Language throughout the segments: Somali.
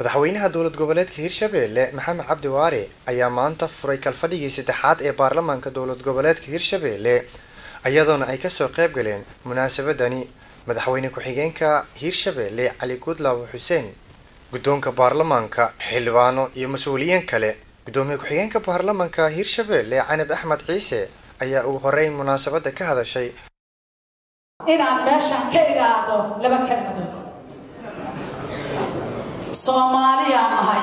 madaxweynaha dowlad goboleedka hirshabelle maxamed cabdi waare ayaa maanta furay kalfadhigii saddexaad ee baarlamaanka dowlad goboleedka hirshabelle iyadoona ay kasoo qayb galeen munaasabadani madaxweyne ku-xigeenka hirshabelle cali gudlaaw xuseen guddoonka baarlamaanka xildhibaano iyo mas-uuliyiin kale guddoomiye ku-xigeenka baarlamaanka hirshabelle canab axmed ciise ayaa ugu horeyn munaasabada ka hadashay inaan meeshan ka idhaahdo laba kelmadood soomaaliyaan nahay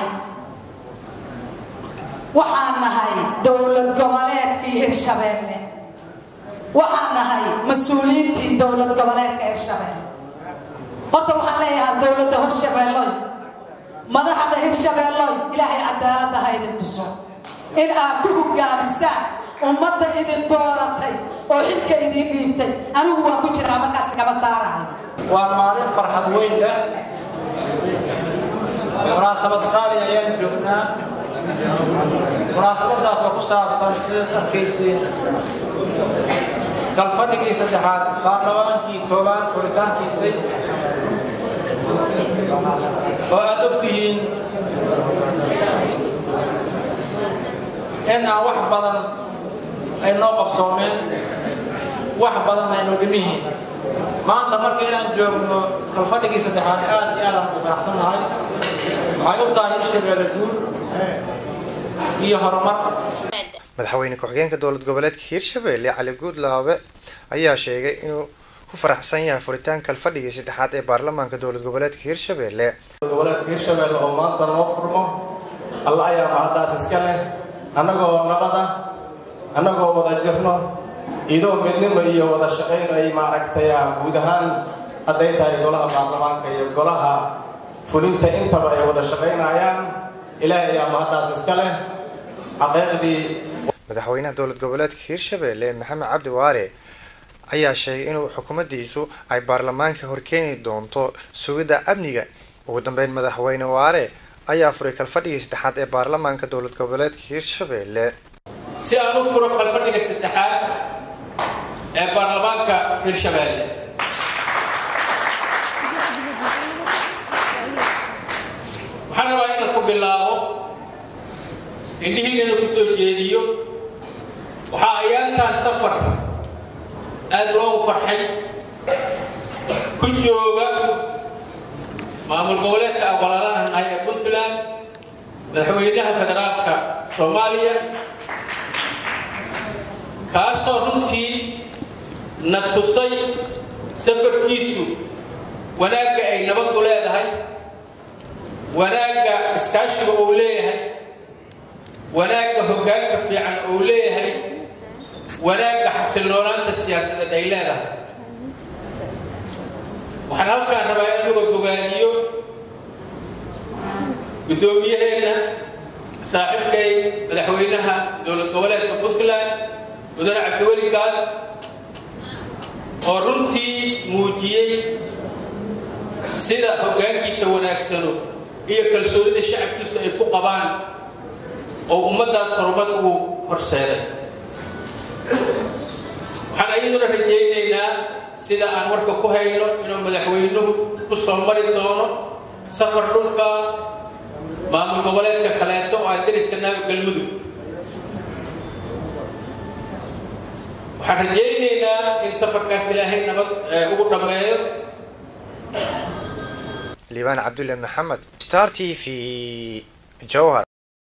waxaan nahay dowlad goboleedkii hirshabeelle waxaan nahay mas-uuliyiintii dowlad goboleedka hirshabeelle horta waxaan leeyahaa dowladda hirshabeelloy madaxda hirshabeelloy ilaahay cadaaladda ha idin tuso in aad ku hogaamisaan ummadda idin dooratay oo xilka idin dhiibtay anigu waan ku jiraa markaas kama saarayo waa maalin farxad weynda munaasabad qaali ayaan joognaa munaasabadaas oo ku saabsan sidaad arkayseen kalfadhigii saddexaad baarlamaankii koowaad furitaankiisay oo aad og tihiin in aan wax badan ay noo qabsoomeen wax badan aynu dhimihiin maanta marka inaan joogno kalfadhigii saddexaad aad iyo aadaan ku faraxsan nahay waxay u tahay hirshabeelle guul iyo horumar madaxweyne ku-xigeenka dowlad goboleedka hirshabelle cali guudlaabe ayaa sheegay inuu ku faraxsan yahay furitaanka kalfadhigii saddexaad ee baarlamaanka dowlad goboleedka hirshabelle goboleedka hirshabelle oo maanta noo furmo alla ayaa mahaddaas iska leh annagoo nabada annagoo wada jirno idoo midnimo iyo wada shaqayn ay maaragtay guud ahaan hadday tahay golaha baarlamaanka iyo golaha fulinta intaba ay wada shaqaynayaan ilaahay ayaa mahaddaas iska leh xaqiiqdii madaxweynaha dowlad goboleedka hirshabelle maxamed cabdi waare ayaa sheegay inuu xukuumaddiisu ay baarlamaanka horkeeni doonto sugidda amniga ugu dambeyn madaxweyne waare ayaa furay kalfadhigii saddexaad ee baarlamaanka dowlad goboleedka hirshabelle si aan u furo kalfadhiga saddexaad ee baarlamaanka hirshabelle waxaan rabaa inaan ku bilaabo indhihiinana ku soo jeediyo waxaa ayaantaan safar aada loogu farxay ku jooga maamul goboleedka awalaalanaha nahay ee puntland madaxweynaha federaalka soomaaliya kaasoo runtii na tusay safarkiisu wanaagga ay nabaddu leedahay wanaagga iskaashiga uu leeyahay wanaagga hoggaanka fiican uu leeyahay wanaagga xasiloonaanta siyaasadeed ay leedahay waxaan halkaan rabaa in laga gogaaniyo guddoomiyaheenna saaxiibkay madaxweynaha dowlad goboleedka puntland mudane cabdiweli gaas oo runtii muujiyey sida hoggaankiisa wanaagsano iyo kalsoonida shacabkiisu ay ku qabaan oo ummaddaas horumar ugu horseeday waxaan ayaduna rajaynaynaa sida aan warka ku hayno inuu madaxweynuhu ku soo mari doono safar dhulka maamul goboleedka kaleeto oo aan dariska naago galmudug waxaan rajaynaynaa in safarkaas ilaahay nabad ugu dhammeeyo liibaan cabdulle maxamed star t v jowhar